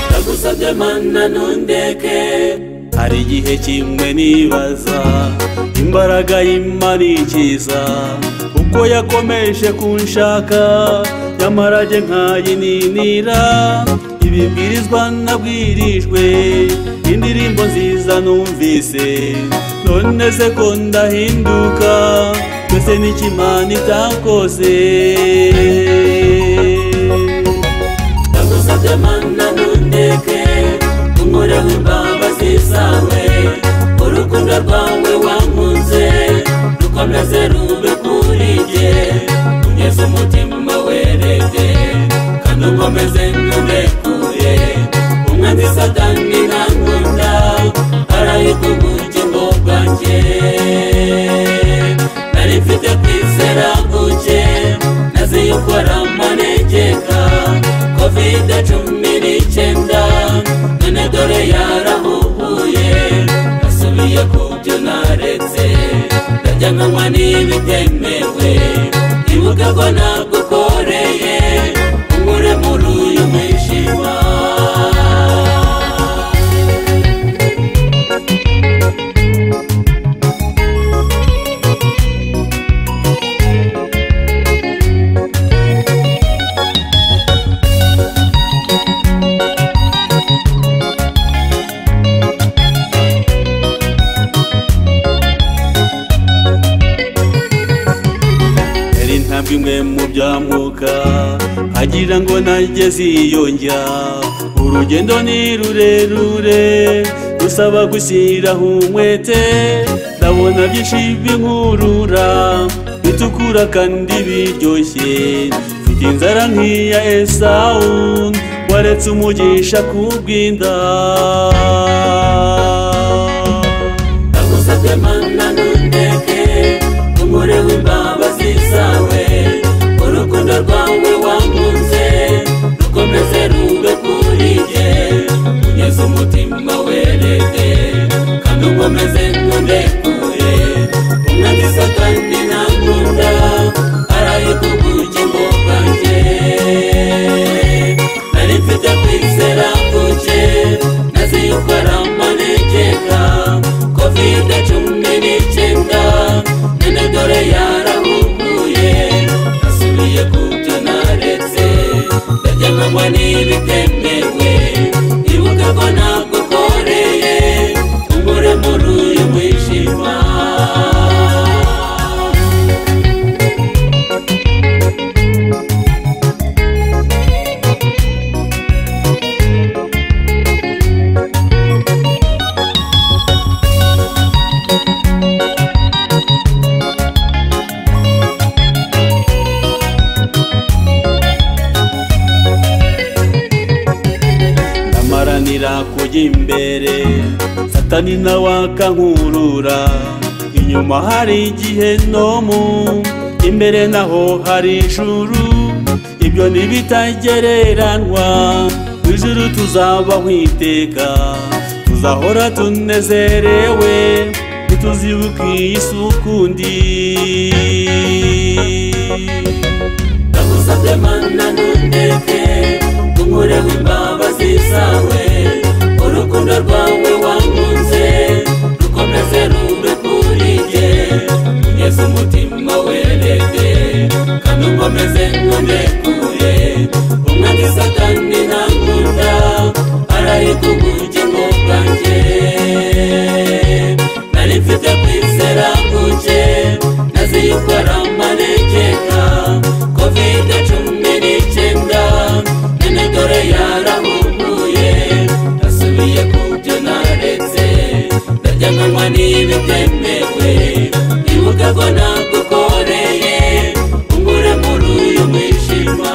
ndagusabye mana ntundeke hari igihe kimwe nibaza imbaraga y'imana ikiza uko yakomeje kunshaka nyamara njye nkayininira ibibwirizwa nabwirijwe indirimbo nziza numvise none se ko ndahinduka mbese n'ikimana itakoze ndagusabye mana ntundeke unkoreho imbabazi zawe urukundo rwawe wankunze rukomeze rube kuri njye unyeze umutima werede kandi ukomeze ntundekuye umwanzi satani ntankunda arahirwa ubugingo bwanjye nari mfite kwizera guke nazi yuko ari amanegeka kovide cumi n'icyenda none dore yarahuhuye nasubiye ku byo naretse ndajya nkanywa n'ibitemewe ibuka ko nagukoreye unkure muri uyu mwijima yari intambwe imwe mu byamuka agira ngo nageze iyo njya urugendo ni rurerure rusaba gushyiraho umwete ndabona byinshi b'inkurura bitukura kandi biryoshye mfite inzara nk'iya esawu waretse umugisha ku bw'inda ndagusabye mana ntundeke umure w'imbabazi zawe urukundo rwawe wankunze rukomeze rube kuri njye ugeze umutima werede kandi ukomeze ntundekure umwana isa kandi ntankunda arahirwa ubugingo bwanjye nari mfite kwizera kuke nazi yuko ari amanegeka kovide cumi n'icyenda none dore yarahuguye asubiye ku byo naretse ndajya nkanywa n'ibitemewe ibuka ko nagukoreye unkure muri uyu mwijima ndamaranira kujya imbere satani nawe akankurura inyuma hari igihe nomu imbere naho hari ijuru ibyo ntibitagereranwa mu ijuru tuzabaho iteka tuzahora tunezerewe ntituzibuke iyi si ukundi ndagusabye mana ntundeke unkureho imbabazi zawe urukundo rwawe wankunze rukomeze rube kuri njye ugeze umutima werede kandi ukomeze ntundekuye umwana isa kandi ntankunda arahirwa ubugingo bwanjye nari mfite kwizera kuke nazi yuko ari amanegeka kovide cumi n'icyenda none dore yarahuguye asubiye ku byo naretse ndajya nkanywa n'ibitemewe ibuka ko nagukoreye unkure muri uyu mwijima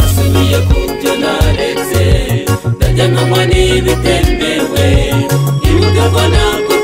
asubiye ku byo naretse ndajya nkanywa n'ibitemewe ibuka ko nagukoreye